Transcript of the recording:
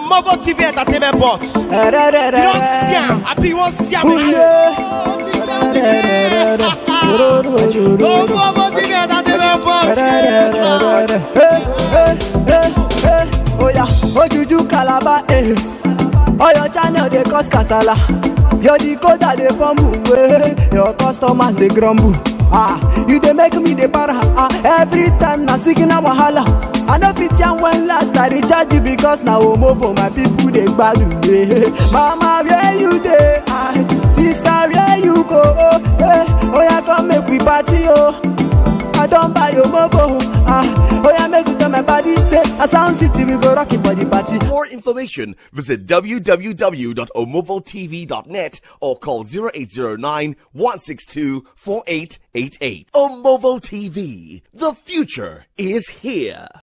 Movo TV Entertainment Box. You don't see am, I be you wan see am again. Oh, Movo TV Entertainment Box. oya ojuju calabar eh oyo channel dey cause kasala your decoder dey fumble wey your customers dey grumble ah you dey make me dey para ah every time na signal wahala i no fit yarn when last i recharge you because na omovo my people dey gbadun eh mama where you dey ah sister where you go oh eh oya come make we party oh. I don buy your mobile. Ah, oh yeah, make you tell my body say, a sound city we go rock it for the party. For more information, visit www.omovotv.net or call 0809 162 4888. Omovo TV. The future is here.